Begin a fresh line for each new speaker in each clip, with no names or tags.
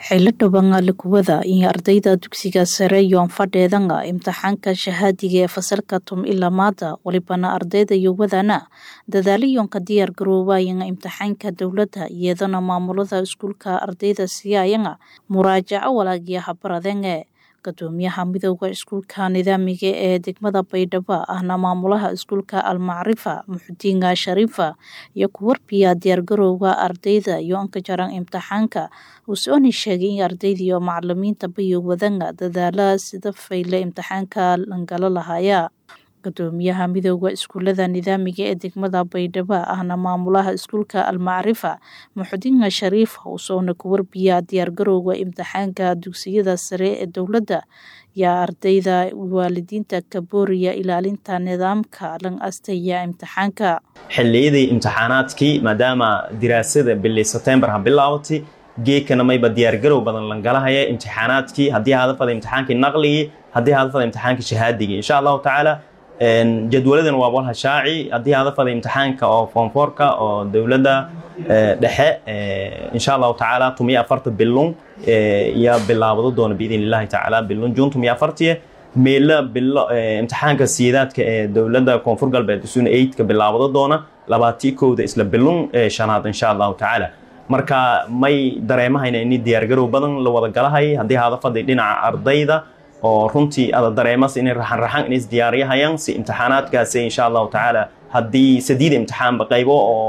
xillo dhowaan likuwada iyo ardayda dugsiga sare yoon fadheedanga imtixaanka shahaadiga ee fasalka tum ilamaada walibana ardayda yowadana dadaalayoonka diyaar garoobaayan imtixaanka dowladda iyadana maamulada iskuulka ardayda siyaayanga muraajaco walaagiya habaradenge gudoomiyaha midooda iskuulka nidaamiga ee degmada baydhabo ahna maamulaha iskuulka almacrifa muxudiinga shariifa iyo kuwarbiya diyaargarowga ardayda yoonka jaran imtixaanka usooni sheegay in ardayda iyo macalimiinta bayo wadanga dadaala sida fayle imtixaanka langala lahaya gudoomiyaha midooda iskuulada nidaamiga ee degmada baydhabo ahna maamulaha iskuulka almacrifa muxudiinga shariif usoona kuwarbiya diyaargarowga imtixaanka dugsiyada sare ee dowladda yaa ardayda waalidiinta kabooriya ilaalinta nidaamka lan astaya imtixaanka
xilliyadii imtixaanaadkii maadaama diraasada bili setembar ha bilaabatay geedkana mayba diyaargarow badan langalahaya imtixaanaadkii haddii hadafada imtixaankii naqligii haddii hadafada imtixaankii shahaadigii insha allahu tacaala jadwaladan waa walha shaaci haddii hadafada imtixaanka oo foomfoorka oo dowladda dhexe insha allahu tacaala tumiyo afarta bilun yaa bilaabado doona biidn illahi tacaala bilun juun tumiyo afartiye meela bilo imtixaanka siyaadaadka ee dowladda koonfur galbeed isuna eidka bilaabado doona labaatii kowda isla bilun shanaad insha allahu tacaala marka may dareemahayna ini diyaargarow badan la wada galahay haddii hadafadii dhinaca ardayda oo runtii ada dareemas inay raxan raxan inay isdiyaariyahayaan si imtixaanaadkaasi insha allahu tacaala haddii sadiid imtixaanba qaybo oo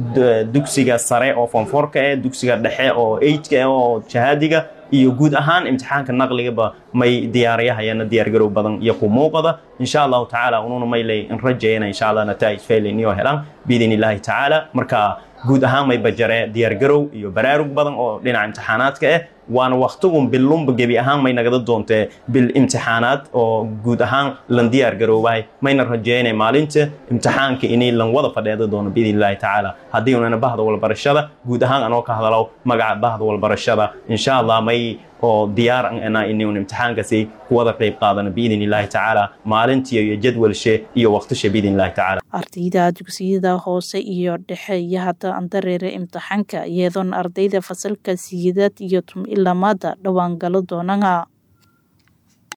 dugsiga sare oo foomfoorka eh dugsiga dhexe oo eidka eh oo shahaadiga iyo guud ahaan imtixaanka naqligaba may diyaariyahayana diyaargarow badan iyo ku muuqada insha allahu tacaala ununa maylay in rajayana insha allah nataa'ij faylayniyoo helaan biidn illaahi tacaala marka guud ahaan may bajare diyaargarow iyo baraarug badan oo dhinaca imtixaanaadka ah waana waktigun bilunba gebi ahaan may nagada doontee bil imtixaanaad oo guud ahaan lan diyaar garoobahay mayna rajeynay maalinta imtixaanka inay lan wada fadheeda doono biidn illaahi tacaala haddii unana bahda walbarashada guud ahaan anoo ka hadalo magaca bahda walbarashada insha allah may oo diyaar ana inun imtixaankasi kuwada qayb qaadana biidn illaahi tacaala maalintii iyo jadwalshe iyo waqtishe biidn illahi tacaala
ardayda dugsiyada hoose iyo dhexe iyo hadda andareere imtixaanka iyadoona ardayda fasalka siyidaad iyo tum ilamaada dhowaan galo doonanga